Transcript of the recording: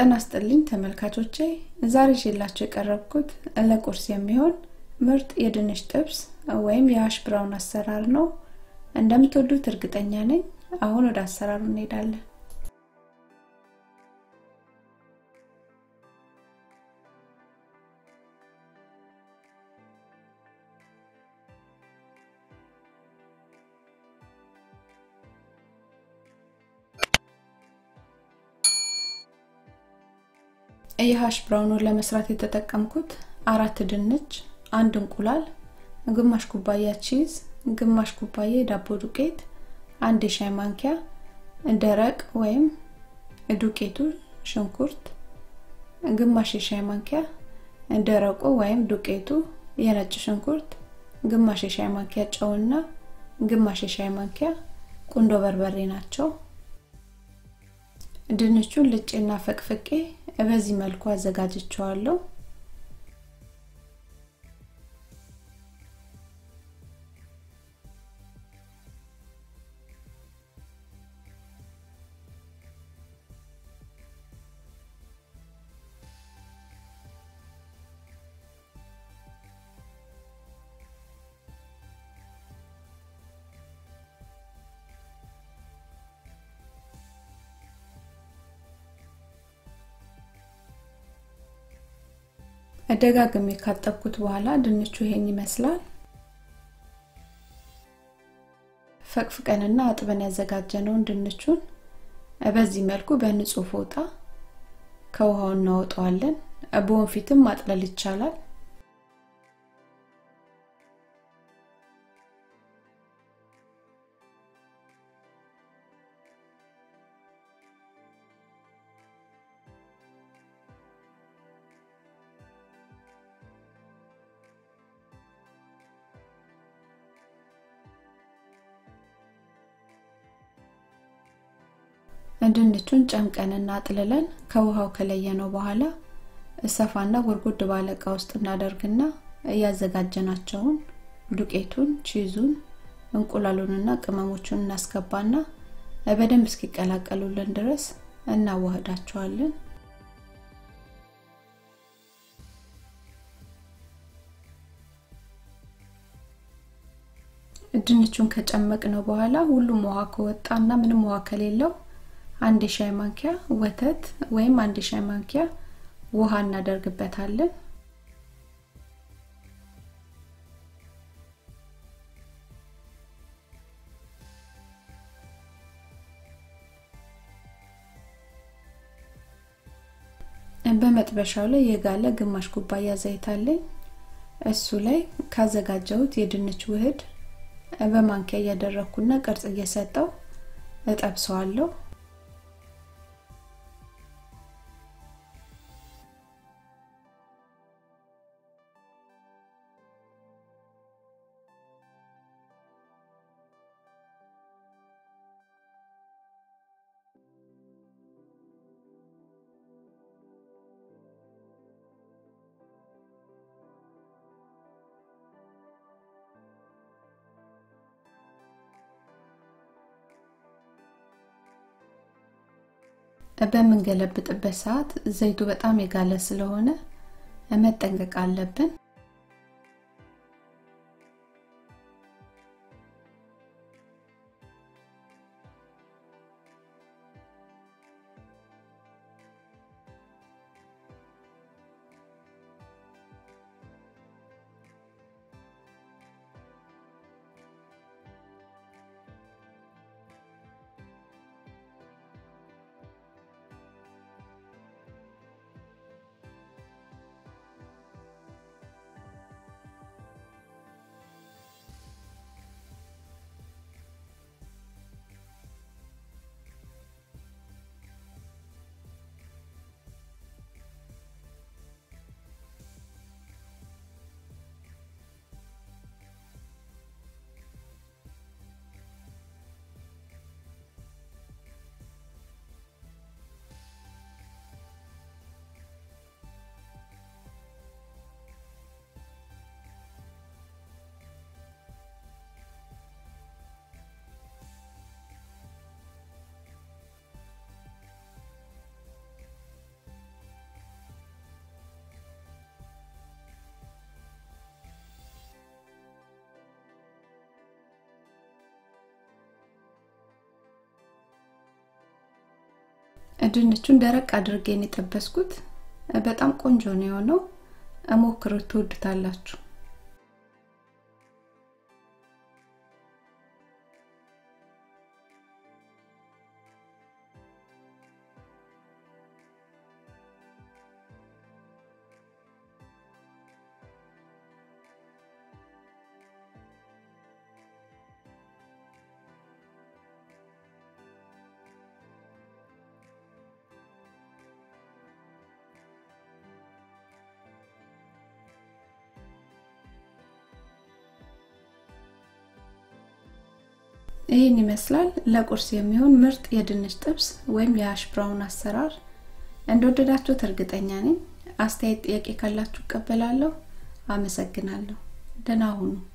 ጤና ይስጥልኝ ተመልካቾቼ ዛሬ ይዤላችሁ የቀረብኩት ለቁርስ የሚሆን ምርጥ የድንች ጥብስ ወይም የሀሽ ብራውን አሰራር ነው እንደምትወዱት እርግጠኛ ነኝ አሁን ወደ አሰራሩ እንሄዳለን የሀሽ ብራውኑን ለመስራት የተጠቀምኩት አራት ድንች አንድ እንቁላል ግማሽ ኩባያ ቺዝ ግማሽ ኩባያ የዳቦ ዱቄት አንድ የሻይ ማንኪያ ደረቅ ወይም ዱቄቱ ሽንኩርት ግማሽ የሻይ ማንኪያ ደረቁ ወይም ዱቄቱ የነጭ ሽንኩርት ግማሽ የሻይ ማንኪያ ጨውና ግማሽ የሻይ ማንኪያ ቁንዶ በርበሬ ናቸው ድንቹን ልጬና ፈቅፍቄ በዚህ መልኩ አዘጋጅቸዋለሁ ደጋግሜ ካጠብኩት በኋላ ድንቹ ይሄን ይመስላል ፈቅፍቀንና አጥበን ያዘጋጀነውን ድንቹን በዚህ መልኩ በንጹህ ፎጣ ከውሃው እናወጣዋለን በወንፊትም ማጥለል ይቻላል ድንቹን ጨምቀንና አጥልለን ከውሃው ከለየነው በኋላ ሰፋና ጎርጎድ ባለ እቃ ውስጥ እናደርግና እያዘጋጀናቸውን ዱቄቱን ቺዙን እንቁላሉንና ቅመሞቹን እናስገባና በደንብ እስኪቀላቀሉልን ድረስ እናዋህዳቸዋለን ድንቹን ከጨመቅ ነው በኋላ ሁሉም ውሃ ከወጣና ምንም ውሃ ከሌለው አንድ የሻይ ማንኪያ ወተት ወይም አንድ የሻይ ማንኪያ ውሃ እናደርግበታለን በመጥበሻው ላይ የጋለ ግማሽ ኩባያ ዘይት አለኝ እሱ ላይ ካዘጋጀሁት የድንች ውህድ በማንኪያ እያደረግኩና ቅርጽ እየሰጠው እጠብሰዋለሁ በምንገለብጥበት ሰዓት ዘይቱ በጣም የጋለ ስለሆነ መጠንቀቅ አለብን ድንቹን ደረቅ አድርጌን የጠበስኩት በጣም ቆንጆ ነው የሆነው ሞክሩት ትወዱታላችሁ ይህን ይመስላል ለቁርስ የሚሆን ምርጥ የድንች ጥብስ ወይም የሀሽ ብራውን አሰራር እንደወደዳችሁት እርግጠኛ ነኝ አስተያየት ጥያቄ ካላችሁ እቀበላለሁ አመሰግናለሁ ደህና ሁኑ